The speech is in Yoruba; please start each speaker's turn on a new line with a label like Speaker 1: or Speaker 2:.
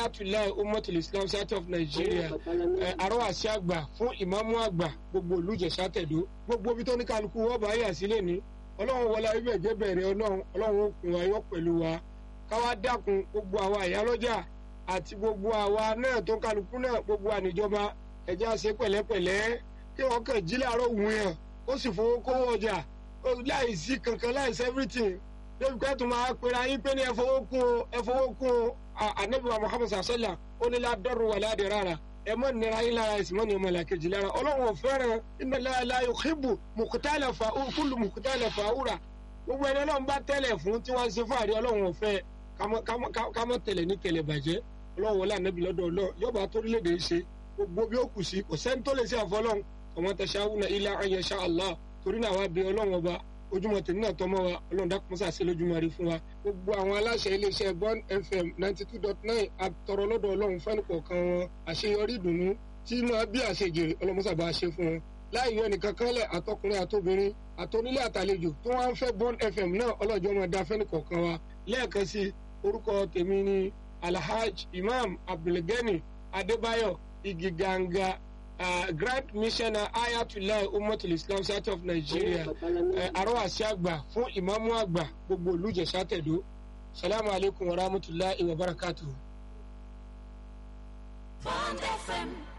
Speaker 1: ayatollah umatul islam state of nigeria arọ́wàsí àgbà fún ìmáàmù àgbà gbogbo olùjẹ̀sà tẹ̀dó gbogbo ibi tó ní kálukú wọ́n bá yà sílẹ̀ ní ọlọ́run wọlé ibẹ̀ jẹ́ bẹ̀rẹ̀ ọlọ́run ọlọ́run òkun ayọ́ pẹ̀lú wa káwá dákun gbogbo àwa ìyálọ́jà àti gbogbo àwa náà tó kálukú náà gbogbo àníjọba ẹ̀jẹ̀ àṣẹ pẹ̀lẹ́pẹ̀lẹ́ kí wọ́n kàn jí láàárọ̀ wù yàn ó sì fowó kówó ọjà láì sí kankan láì sí everything débi pé tó máa pera yín pé ní ẹ fowó kún o ẹ fowó kún o anabiwa muhammed sasala ó ní ládọ́rù wà ládìí rárá ẹ mọ nira yín lára ẹsìn mọ ní ọmọ làkejì lára ọlọ́run ò fẹ́ràn iná láàlá yòókìbù mùkútàlẹ̀ fà kúlù mùkútàlẹ̀ fà wúrà gbogbo ẹni ọlọ́run bá tẹ́lẹ̀ fún tí wọ́n ń ṣe fáàrí ọlọ́run ò fẹ́ kámọ́ tẹ̀lẹ̀ ní tẹ̀lẹ̀ bàjẹ́ ọlọ́run wọlé ànábì lọ́dọ̀ ọlọ́ yọba torílẹ̀-èdè ṣe gbogbo bí ó kù sí kò sẹ́ni tó lè ṣe àfọlọ́run ọmọ tẹ̀síáwùnà ilá ayẹṣà allah torí náà wá bí ọlọ́run ọba ojúmọ́ tèmi náà tọmọ wa ọlọ́run dákun sàṣẹ lójúmọ́ rí fún wa gbogbo àwọn aláṣẹ iléeṣẹ́ bond fm ninety two dot nine àtọrọ lọ́dọ̀ ọlọ́run fẹ́ni kọ̀ọ̀kan wọn àṣeyọrí ìdùnnú tí máa bí àṣejèrè ọlọ́mọsàbà ṣe fún wọn láì yọ ẹnìkan kanlẹ̀ àtọkùnrin àtobìnrin àtonílé àtàlejò tó wá ń fẹ́ bond fm náà ọlọ́jọ́ máa da fẹ́ni kọ̀ọ̀kan wa lẹ́ẹ̀kan sí orúkọ tèmi ni alhaj imam abdulgani adébáyọ̀ igiganga uh, grand missioner ayatollah umatul islam state of nigeria arọ́wàsí àgbà fún ìmáàmù àgbà gbogbo olùjẹ̀sà tẹ̀dó salamu alaykum wa rahmatulahi wa barakatuhu.
Speaker 2: Bond FM